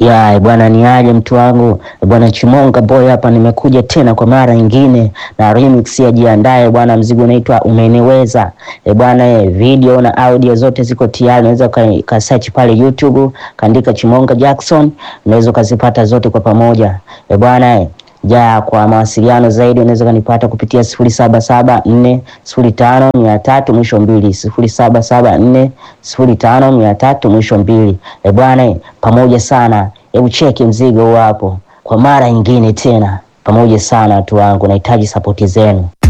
Ya bwana, ni aje mtu wangu bwana Chimonga boy hapa, nimekuja tena kwa mara nyingine na remix ya jiandae bwana. Mzigo unaitwa umeniweza e bwana e, video na audio zote ziko tayari, unaweza ka search pale YouTube kaandika Chimonga Jackson, unaweza ukazipata zote kwa pamoja e bwana e. Ja, kwa mawasiliano zaidi unaweza kanipata kupitia sifuri saba saba nne sifuri tano mia tatu mwisho mbili sifuri saba saba nne sifuri tano mia tatu mwisho mbili. E bwana, pamoja sana. Hebu cheki mzigo hapo kwa mara nyingine tena, pamoja sana watu wangu, nahitaji sapoti zenu.